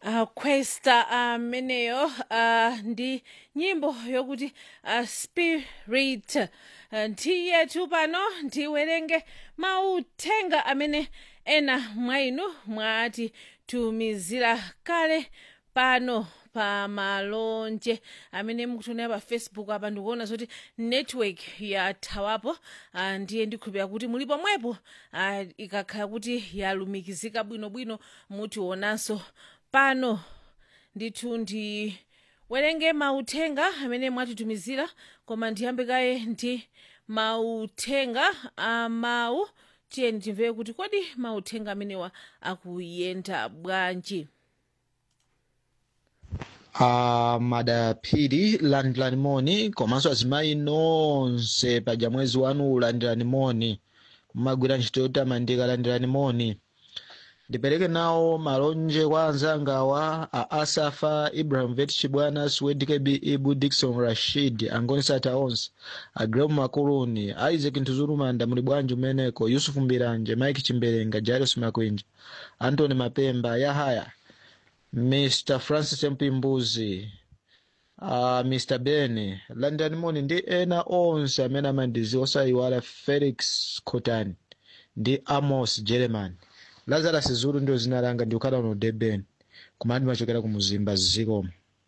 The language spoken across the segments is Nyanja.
uh, questa ameneyo uh, ndi nyimbo yokuti uh, spirit uh, ndiyethu pano ndiwerenge mauthenga amene ena mwa inu mwatitumizira kale pano pa malonje amene mukutionera pa facebook apa ndikuona zoti network yathawapo uh, ndiye ndikhulupira kuti muli pomwepo uh, ikakhala kuti yalumikizika bwinobwino mutionanso pano ndithu ndiwerenge mauthenga amene mwatitumizira koma ndiyambe kaye ndi mauthenga amawu tiyeni timvere kuti kodi mauthenga amenewa akuyenda bwanji uh, madaphiri landirani moni komanso azimayi nonse paja mwezi wanu landirani moni mumagwira ntchito yotamandika landirani moni ndipereke nawo malonje kwa anzangawa a asafa ibrahim vet chibwana swed kb ibu dikson rashid angoni sata onse agremu makuluni isaac ntuzulumanda muli bwanji umeneko yusufu mbiranje mike chimberenga jairus makwinja antony mapemba yahaya mr francis mpimbuzi uh, mr ben landirani moni ndi ena onse amene amandiziwa osayiwala felix cotani ndi amos german lazarus zulu ndio zina langa ndikukhala uno durban kumene ndimachokera ku muzimba zikomo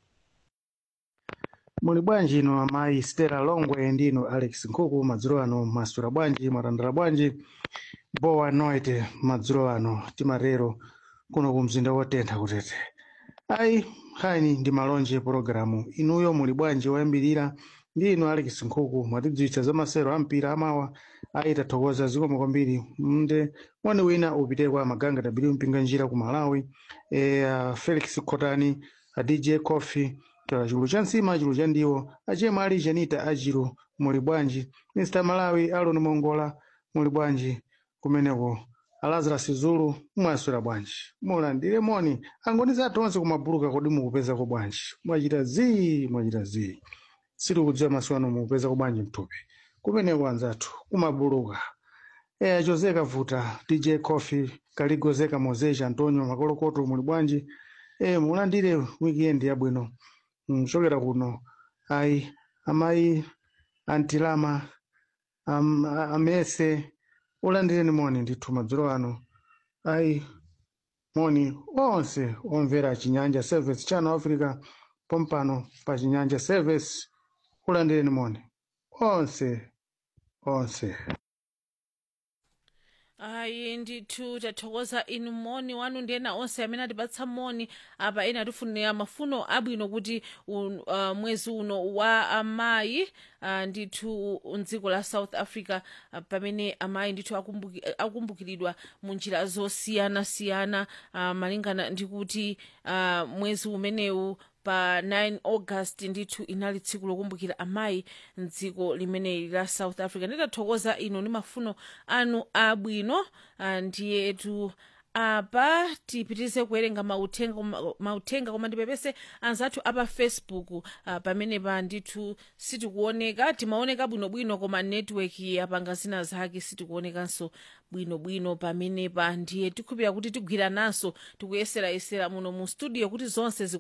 muli bwanji ino amayi stella longwe ndino alex nkhuku madzulo ano masula bwanji mwatandala bwanji bowa noite madzulo ano timatero kuno ku mzinda wotentha kutete ayi nkhani ndi malonje pologalamu inuyo muli bwanji woyambirira ndi ino alex nkhuku mwatidziwitsa za masero a mpira amawa ayi tathokoza zikomo kwambiri mnde wani wina upite kwa maganga tabiri mpinga njira ku malawi e, uh, felix khotani a dj coffee tola chulu cha nsima chulu cha ndiwo achemwe ali janita achilu muli bwanji mr malawi aloni mongola muli bwanji kumeneko alazarus zulu mwaswera bwanji mulandire moni angoni zathu onse kumabuluka kodi mukupezako bwanji mwachita zii mwachita zii sitikudziwa maso ano mukupezako bwanji mthupi kumeneko anzathu kumabuluka eya jose kavuta dj coffee kaligozeka mozeja antonio makolokoto muli bwanji e mulandire weekend yabwino mchokera kuno ayi amayi antilama am, amese ulandireni moni ndithu madzulo ano ayi moni onse omvera chinyanja service channel africa pompano pa chinyanja service ulandireni moni onse onse ayi ndithu tathokoza inu moni wanu ndi ena onse amene atipatsa moni apa ena atifunira mafuno abwino kuti un, uh, mwezi uno wa amayi uh, ndithu mdziko la south africa uh, pamene amayi ndithu akumbuki, akumbukiridwa mu njira zosiyanasiyana uh, malingana ndi kuti uh, mwezi umenewu pa 9 august ndithu inali tsiku lokumbukira amayi mdziko limeneli la south africa nditathokoza ino ndi mafuno anu abwino ah, ndiyetu apa tipitirize kuwerenga mauthenga koma- mauthenga koma ndipepese anzathu apa facebook uh, pamene pa ndithu sitikuoneka timaoneka bwinobwino koma network yapanga zina zake sitikuonekanso bwinobwino pamene pa ndiye tikhulupira kuti tigwirananso tikuyesera yesera muno mu studio kuti zonse ziku